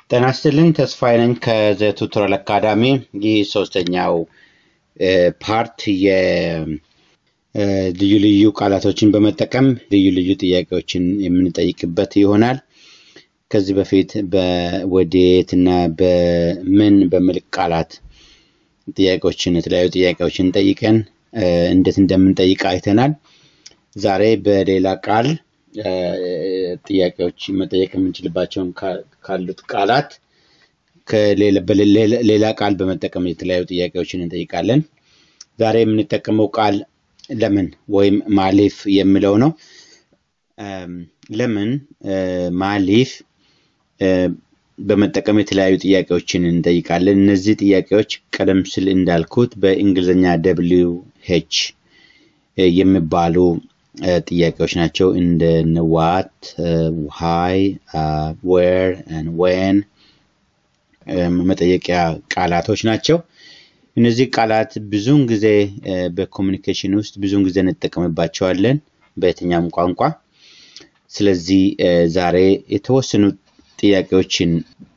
ጤና ይስጥልኝ ተስፋዬ ነኝ ከዘቱቶሪያል አካዳሚ። ይህ ሶስተኛው ፓርት የልዩ ልዩ ቃላቶችን በመጠቀም ልዩ ልዩ ጥያቄዎችን የምንጠይቅበት ይሆናል። ከዚህ በፊት በወዴት እና በምን በሚል ቃላት ጥያቄዎችን የተለያዩ ጥያቄዎችን ጠይቀን እንዴት እንደምንጠይቅ አይተናል። ዛሬ በሌላ ቃል ጥያቄዎች መጠየቅ የምንችልባቸውን ካሉት ቃላት ሌላ ቃል በመጠቀም የተለያዩ ጥያቄዎችን እንጠይቃለን። ዛሬ የምንጠቀመው ቃል ለምን ወይም ማሊፍ የሚለው ነው። ለምን ማሊፍ በመጠቀም የተለያዩ ጥያቄዎችን እንጠይቃለን። እነዚህ ጥያቄዎች ቀደም ሲል እንዳልኩት በእንግሊዝኛ ደብሊው ሄች የሚባሉ ጥያቄዎች ናቸው። እንደ ዋት፣ ሃይ፣ ዌር፣ ዌን መጠየቂያ ቃላቶች ናቸው። እነዚህ ቃላት ብዙውን ጊዜ በኮሚኒኬሽን ውስጥ ብዙውን ጊዜ እንጠቀምባቸዋለን በየትኛውም ቋንቋ። ስለዚህ ዛሬ የተወሰኑ ጥያቄዎችን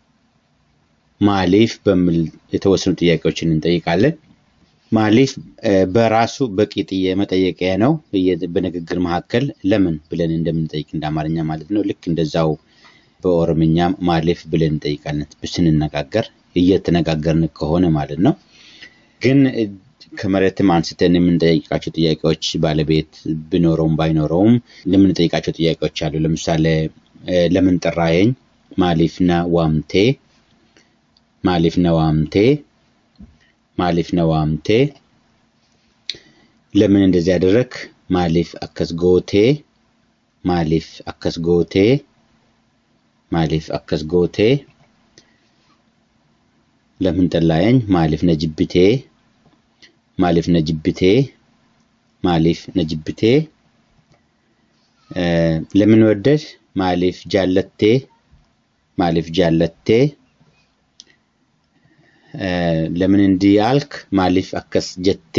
ማሊፍ በሚል የተወሰኑ ጥያቄዎችን እንጠይቃለን። ማሊፍ በራሱ በቂ መጠየቂያ ነው። በንግግር መካከል ለምን ብለን እንደምንጠይቅ እንደ አማርኛ ማለት ነው። ልክ እንደዛው በኦሮምኛ ማሊፍ ብለን እንጠይቃለን ስንነጋገር እየተነጋገርን ከሆነ ማለት ነው። ግን ከመሬትም አንስተን የምንጠይቃቸው ጥያቄዎች ባለቤት ቢኖረውም ባይኖረውም የምንጠይቃቸው ጥያቄዎች አሉ። ለምሳሌ ለምን ጠራየኝ? ማሊፍና ዋምቴ ማሊፍና ዋምቴ ማሊፍ ነዋምቴ ለምን እንደዚህ ያደረግ? ማሊፍ አከስ ጎቴ ማሊፍ አከስ ጎቴ ማሊፍ አከስ ጎቴ ለምን ጠላየኝ? ማሊፍ ነጅብቴ ማሊፍ ነጅብቴ ማሊፍ ነጅብቴ ለምን ወደድ? ማሊፍ ጃለቴ ማሊፍ ጃለቴ ለምን እንዲህ አልክ? ማሊፍ አከስ ጀቴ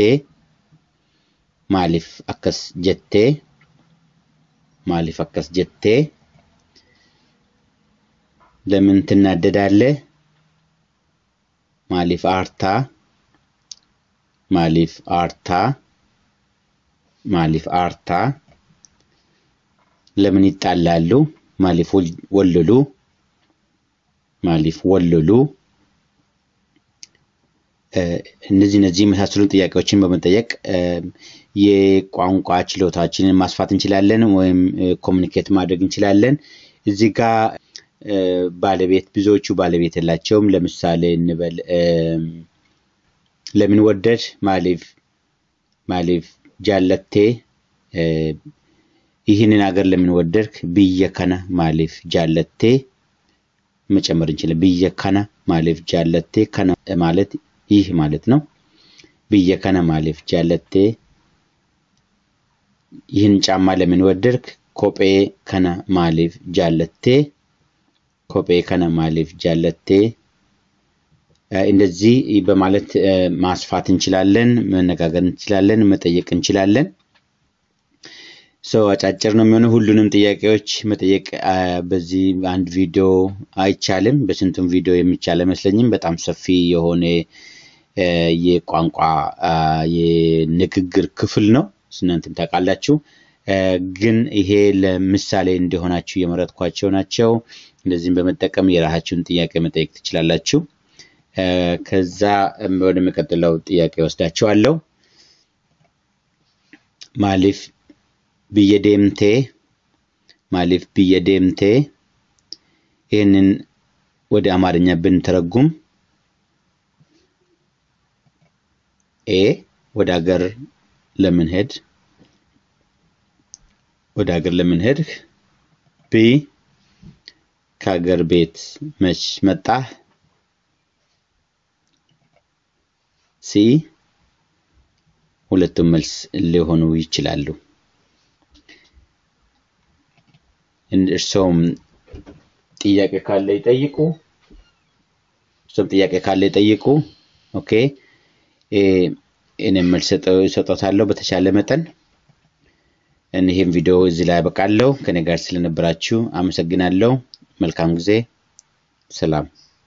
ማሊፍ አከስ ጀቴ ማሊፍ አከስ ጀቴ ለምን ትናደዳለህ? ማሊፍ አርታ ማሊፍ አርታ ማሊፍ አርታ ለምን ይጣላሉ? ማሊፍ ወልሉ ማሊፍ ወልሉ እነዚህ እነዚህ የመሳሰሉ ጥያቄዎችን በመጠየቅ የቋንቋ ችሎታችንን ማስፋት እንችላለን ወይም ኮሚኒኬት ማድረግ እንችላለን። እዚህ ጋር ባለቤት ብዙዎቹ ባለቤት የላቸውም። ለምሳሌ እንበል ለምን ወደድ? ማሊፍ ማሊፍ ጃለቴ ይህንን ሀገር ለምን ወደድክ? ብየ ከነ ማሊፍ ጃለቴ መጨመር እንችላለን። ብየ ከነ ማሊፍ ጃለቴ ከነ ማለት ይህ ማለት ነው። ብየ ከነ ማሊፍ ጃለቴ ይህን ጫማ ለምን ወደድክ? ኮጴ ከነ ማሊፍ ጃለቴ ኮጴ ከነ ማሊፍ ጃለቴ እንደዚህ በማለት ማስፋት እንችላለን፣ መነጋገር እንችላለን፣ መጠየቅ እንችላለን። ሰው አጫጭር ነው የሚሆነው። ሁሉንም ጥያቄዎች መጠየቅ በዚህ አንድ ቪዲዮ አይቻልም። በስንቱም ቪዲዮ የሚቻል አይመስለኝም። በጣም ሰፊ የሆነ የቋንቋ የንግግር ክፍል ነው። እናንተም ታውቃላችሁ። ግን ይሄ ለምሳሌ እንዲሆናችሁ የመረጥኳቸው ናቸው። እንደዚህም በመጠቀም የራሳችሁን ጥያቄ መጠየቅ ትችላላችሁ። ከዛ ወደሚቀጥለው ጥያቄ ወስዳችኋለሁ። ማሊፍ ብየ ዴምቴ ማሊፍ ብየ ዴምቴ ይህንን ወደ አማርኛ ብንተረጉም ኤ ወደ ሀገር ለምን ሄድ ወደ ሀገር ለምን ሄድህ? ቢ ከሀገር ቤት መች መጣህ? ሲ ሁለቱም መልስ ሊሆኑ ይችላሉ። እርሶም ጥያቄ ካለ ይጠይቁ። እርሶም ጥያቄ ካለ ይጠይቁ። ኦኬ እኔም መልስ እሰጦታለሁ በተቻለ መጠን። ይህም ቪዲዮ እዚህ ላይ ያበቃለሁ። ከኔ ጋር ስለነበራችሁ አመሰግናለሁ። መልካም ጊዜ። ሰላም